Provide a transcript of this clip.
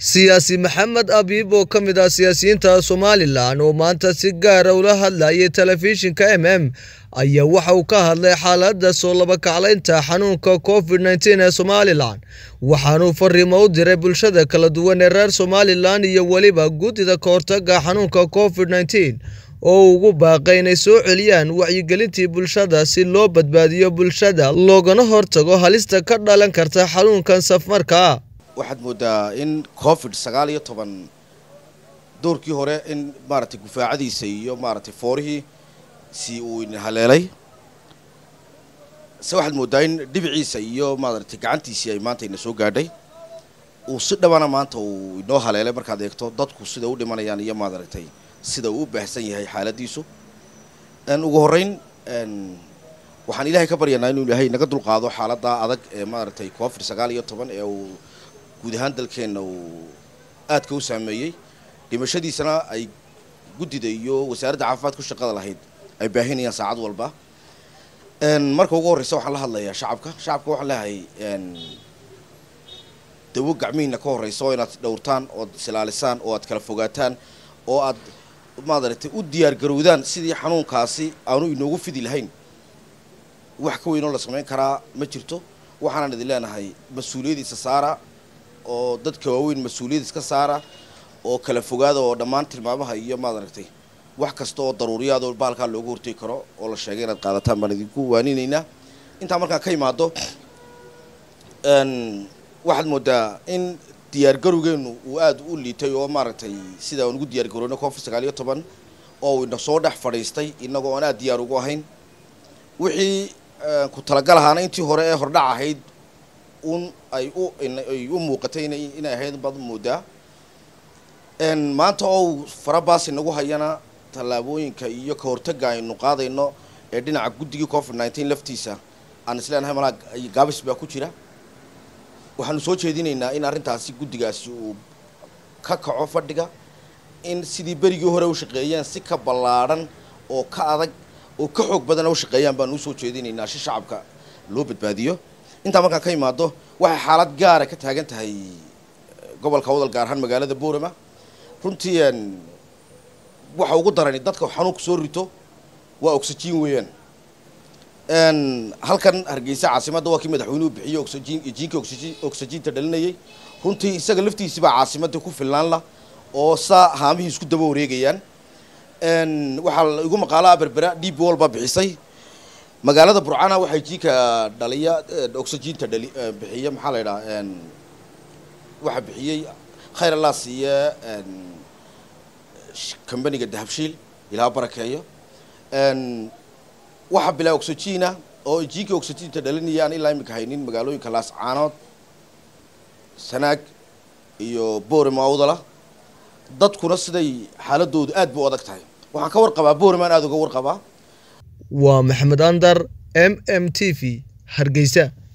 siyaasi maxamed abiib oo ka mid ah siyaasiyiinta somalilan oo maanta si gaara ula hadlayay telefishinka m m ayaa waxa uu ka hadlay xaaladda soo labakaclaynta xanuunka covid nteen ee somalilan waxaanuu fariimo u diray bulshada kala duwan ee reer somalilan iyo weliba guddida kahortaga xanuunka covid nteen oo ugu baaqay inay soo celiyaan wacyigelintii bulshada si loo badbaadiyo bulshada loogana hortago halista ka dhalan karta xanuunkan safmarkaa waxaad moodaa in covid sagaal iyo toban doorkii hore in maaragtay gufaacadiisa iyo maaragtay foorihii si uu haleelay se waxaad moodaa in dhibiciisa iyo maaragtay gacantiisii ay maanta ina soo gaadhay uu si dhabana maanta uu inoo haleelay markaad eegto dadku sida u dhimanayaan iyo maaragtay sida uu u baahsan yahay xaaladiisu ugu horreyn waxaan ilaahay ka baryanaa inuu ilaahay naga dulqaado xaaladda adag ee maaragtay covid sagaal iyo toban ee uu guud ahaan dalkeenna uu aadka u saameeyey dhimashadiisana ay guddida iyo wasaaradda caafimaad ku shaqada lahayd ay baahinayaan saacad walba marka ugu horreysa waxaan la hadlayaa shacabka shacabka waxaan leeyahay dawo gacmihiina ka horreysa oo inaad dhowrtaan ood isilaalisaan oo aad kala fogaataan oo aad maaragtay u diyaar garowdaan sidii xanuunkaasi aanu inoogu fidi lahayn wax ka weynoo la samayn karaa ma jirto waxaanaan idin leenahay mas-uuliyadiisa saara oo dadka waaweyn mas-uuliyad iska saara oo kala fogaada oo dhammaan tilmaamaha iyo maaragtay wax kasta oo daruuriyaadoo bahalkaa looga hortegi karo oo la sheegay inaad qaadataan baan idinku waaninaynaa intaa markaan ka imaado waxaad moodaa in diyaargarowgeenu uu aada u liitay oo maaragtay sida aan ugu diyaargarowna covid sagaal iyo toban oo uu ina soo dhex fadhiistay innagoo aan aada diyaar ugu ahayn wixii ku talagal ahaana intii hore ee hordhac ahayd un ay u ay u muuqatay inay ahayd baad moodaa maanta oo farabaas inagu hayana tallaabooyinka iyo ka hortaga aynu qaadayno ee dhinaca guddigii covid nineteen laftiisa aan isleenahay malaa gaabis baa ku jira waxaanu soo jeedinaynaa in arrintaasi guddigaasi uu ka kaco fadhiga in sidii berigii hore u shaqeeyeen si ka ballaadhan oo ka adag oo ka xoog badan u shaqeeyaan baanu usoo jeedinaynaa si shacabka loo badbaadiyo intaa markaan ka imaado waxay xaalad gaara ka taagan tahay gobolka wadal gaar ahaan magaalada boorama runtii waxa ugu darani dadka xanuunka soo rito waa oxygen weeyaan halkan hargeysa caasimadda waa kii madaxweynuhu bixiyo oxygen jiinka oxyginta dhalinayay runtii isaga laftiisibaa caasimadda ku filnaan la oo saa haamihii isku daba wareegayaan waxaa igu maqaalaa berbera d b wall baa bixisay magaalada burcana waxay jiinka dhaliya oxyginta dhali bixiya maxaa la yidhaha waxaa bixiyey khayr allah siiye combaniga dahabshiil ilaa barakeeyo waxaa bilaa oxygina oo jiinka oxyginta dhalinaya aan ilaa imika haynin magaalooyinka laascaanood sanaag iyo boorama awdala dadkuna siday xaaladoodu aad bu u adag tahay waxaan ka warqabaa boormaan aada uga warqabaa waa maxamed andar m m t v hargeysa